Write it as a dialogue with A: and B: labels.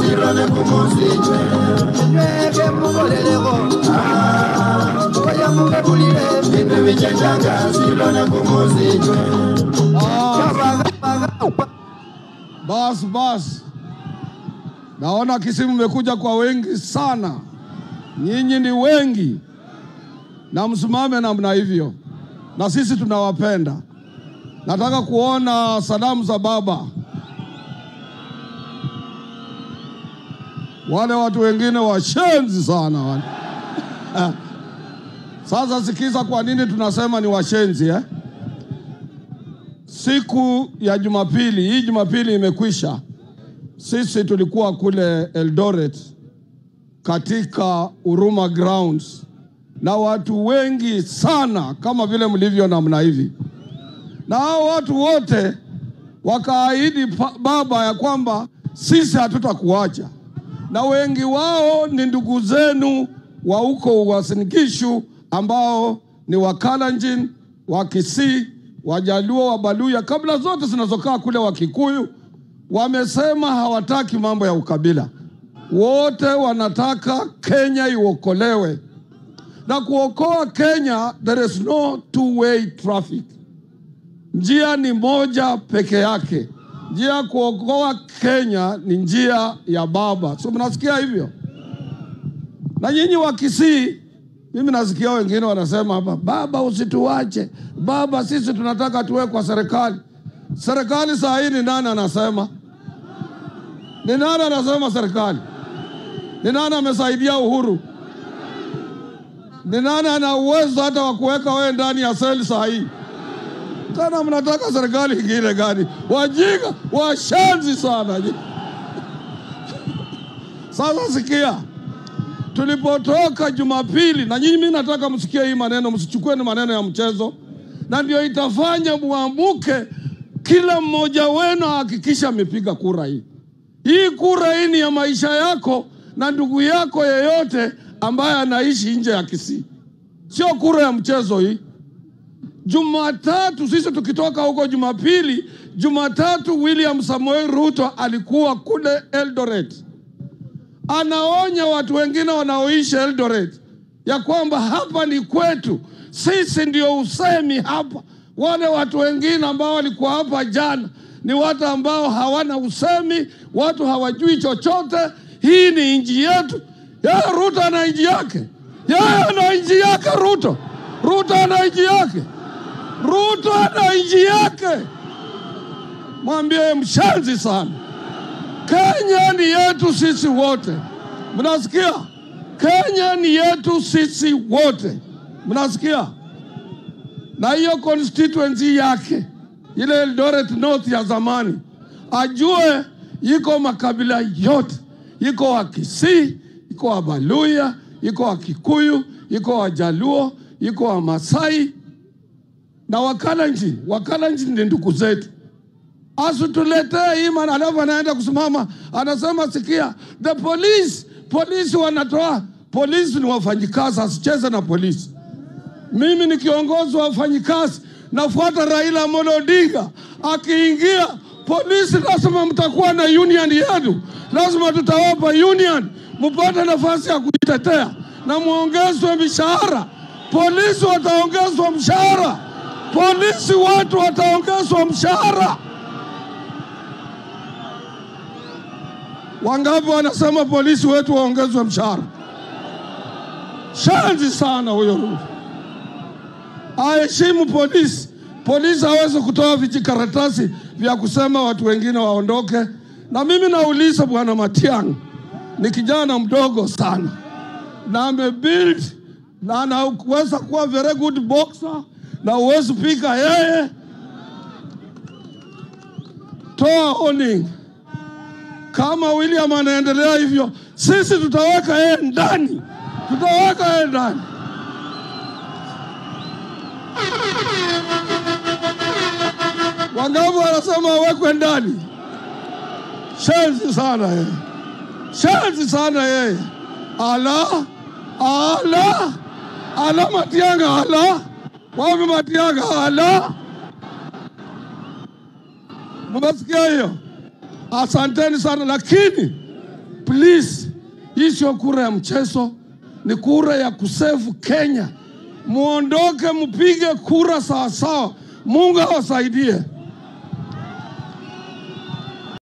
A: silone kumuzijwe
B: Mweke mugoleleko Oya mukebulile
A: bintu bichenjanga silone kumuzijwe
C: Bas bas, naona Kisimu mmekuja kwa wengi sana, nyinyi ni wengi, na msimame namna hivyo, na sisi tunawapenda. Nataka kuona salamu za baba. Wale watu wengine washenzi sana wale. Sasa sikiza, kwa nini tunasema ni washenzi eh? Siku ya Jumapili, hii Jumapili imekwisha, sisi tulikuwa kule Eldoret katika Huruma Grounds na watu wengi sana kama vile mlivyo namna hivi, na hao watu wote wakaahidi pa- baba ya kwamba sisi hatutakuacha, na wengi wao ni ndugu zenu wa huko Uasin Gishu ambao ni Wakalenjin, wa Kisii, Wajaluo, Wabaluya, kabila zote zinazokaa kule Wakikuyu, wamesema hawataki mambo ya ukabila. Wote wanataka Kenya iokolewe, na kuokoa Kenya, there is no two way traffic. Njia ni moja peke yake. Njia ya kuokoa Kenya ni njia ya baba. So mnasikia hivyo? Na nyinyi wa Kisii, mimi nasikia wengine wanasema hapa, baba usituache, baba sisi tunataka tuwe kwa serikali. Serikali saa hii ni nani anasema? Ni nani anasema serikali? Ni nani amesaidia Uhuru? Ni nani ana uwezo hata wa kuweka wewe ndani ya seli saa hii? Tena mnataka serikali ingine gani? Wajinga, washenzi sana. Sasa sikia, tulipotoka Jumapili, na nyinyi, mimi nataka msikie hii maneno, msichukue ni maneno ya mchezo, na ndio itafanya muamuke. Kila mmoja wenu ahakikisha amepiga kura hii. Hii kura hii ni ya maisha yako na ndugu yako yeyote ambaye anaishi nje ya Kisii, sio kura ya mchezo hii. Jumatatu sisi tukitoka huko Jumapili, Jumatatu William Samoei Ruto alikuwa kule Eldoret, anaonya watu wengine wanaoishi Eldoret ya kwamba hapa ni kwetu, sisi ndio usemi hapa. Wale watu wengine ambao walikuwa hapa jana ni watu ambao hawana usemi, watu hawajui chochote. Hii ni nchi yetu. Yeye Ruto ana nchi yake, yeye ana nchi yake. Ruto, Ruto ana nchi yake. Ruto ana nchi yake. Mwambie mshenzi sana. Kenya ni yetu sisi wote, mnasikia? Kenya ni yetu sisi wote, mnasikia? Na hiyo constituency yake ile Eldoret North ya zamani, ajue iko makabila yote, iko Wakisii, iko Wabaluya, iko Wakikuyu, iko Wajaluo, iko Wamasai na Wakalenjin. Wakalenjin ni ndugu zetu asituletee hii maana, alafu anaenda kusimama anasema, sikia, the police polisi wanatoa polisi ni wafanyikazi, asicheze na polisi. Mimi ni kiongozi wa wafanyikazi, nafuata Raila Amolo Odinga. Akiingia polisi, lazima mtakuwa na union yenu, lazima tutawapa union, mpate nafasi ya kujitetea na muongezwe mishahara. Polisi wataongezwa mshahara, polisi watu wataongezwa mshahara. Wangapi wanasema polisi wetu waongezwe mshahara? Shanzi sana huyo Ruto. Aheshimu polisi. Polisi hawezi kutoa vijikaratasi vya kusema watu wengine waondoke. Na mimi nauliza bwana Matiang'i, ni kijana mdogo sana na amebuild na anaweza kuwa very good boxer na uwezi pika yeye. Toa warning kama William anaendelea hivyo, sisi tutaweka yeye ndani, tutaweka yeye ndani. Wangapi wanasema awekwe ndani? Shenzi sana yeye, shenzi sana yeye. Ala, ala, ala, Matiang'i, ala, wapi Matiang'i, ala. Mmesikia hiyo? Asanteni sana, lakini please, hii sio kura ya mchezo, ni kura ya kusefu Kenya. Muondoke, mpige kura sawasawa. Mungu awasaidie.